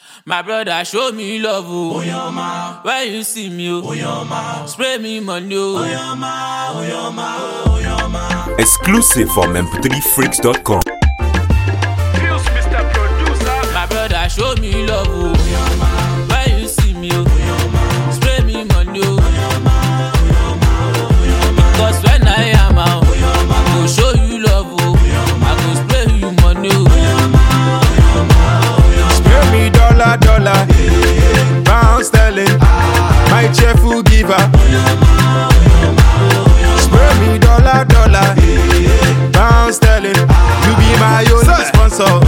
My brother show me love oh. When you see me oh. Spray me money oh. Exclusive from mp3freaks.com. Pills, Mr. Producer. My brother show me love oh. When you see me oh. Spray me money oh. Because when I am out, I go show you love oh. I go spray you money oh. Spare me dollar, dollar, pound sterling, my cheerful giver. Spare me dollar, dollar, pound sterling, you be my only sponsor.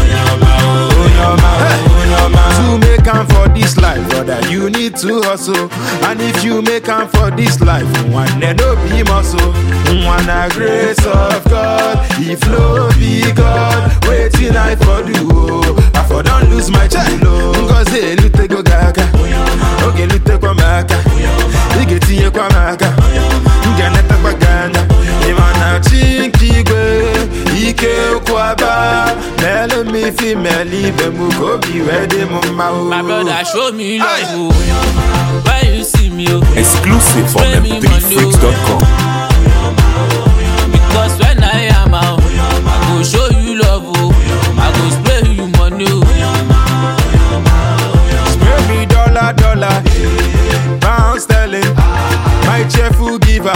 To make am for this life, brother, you need to hustle. And if you make am for this life, one day no be muscle. One a grace of God, if no be God, waiting I for do. oh. I for don't lose my chilo. Ngozi elute go gaga, oge lute kwa maka, ige tinye kwa maka, nge neta kwa ganda. Imana chinkigwe, ike kwaba, mele mi fi meli be mu kobi wede mu ma o. My brother show me love oh. When you see me oh. Exclusive from Spray me money, oh. mp3freaks.com. Because when I am out, I go show you love, oh. I go spray you money, oh. Spare me dollar, dollar, pound sterling, my cheerful giver.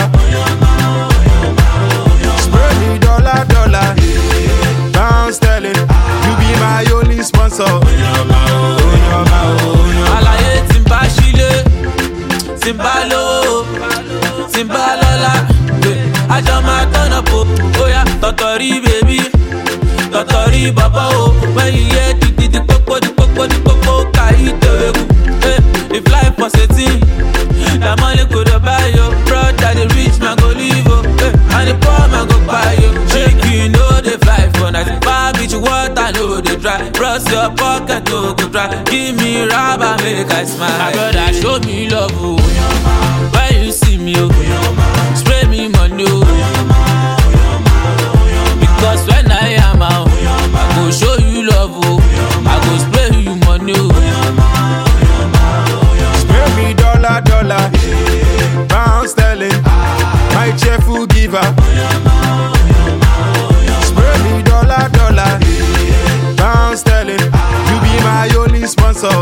Spare me dollar, dollar, pound sterling, you be my only sponsor. Àlàyé tí ń bá sílé, tí ń bá lówó, tí ń bá lọ́lá, eh, àjọ máa tọ́nà po, bóyá tọ̀tọ̀rí bèbí, tọ̀tọ̀rí bàbá o, when you hear di di di pópó di pópó di pópó, kàyí tèwé kù, eh, if life was a thing, na money go dey buy yo, brother the rich man go live o, eh, and the poor man go buy yo, chicken no dey fly for night, bar beach water no dey dry, bros your pocket no go dry, give me rubber make I smile. My brother show me love o, when you see me o, spray me money o. Because when I am out, I go show you love, oh. I go spray you money, oh. Spare me dollar, dollar, pound sterling, my cheerful giver. Spare me dollar, dollar, pound sterling, you be my only sponsor.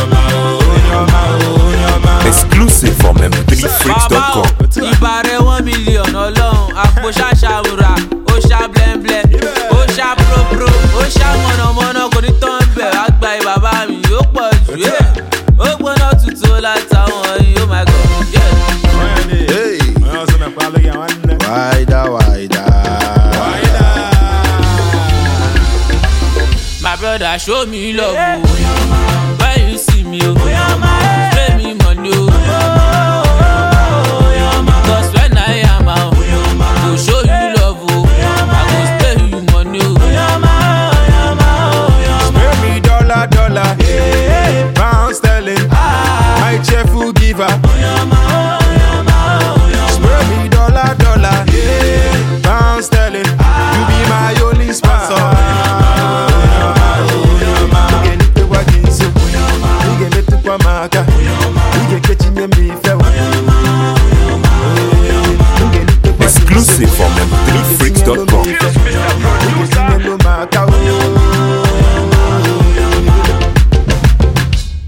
Exclusive from Bàbá o, mp3freaks.com. ìbá rẹ̀ one million ọlọ́run, àpò ṣàṣàwùrà, ó ṣá blẹ́ńblẹ́, ó ṣá própró, ó ṣá mọ̀nàmọ́ná, kò ní tán bẹ̀, wá gba ìbàbá mi, ó pọ̀ jù, yeah. ó gbóná tutù ó látàwọn yìí, oh my god, yeah. Hey, wider, wider. My brother show me love, oh. when you see me, oh.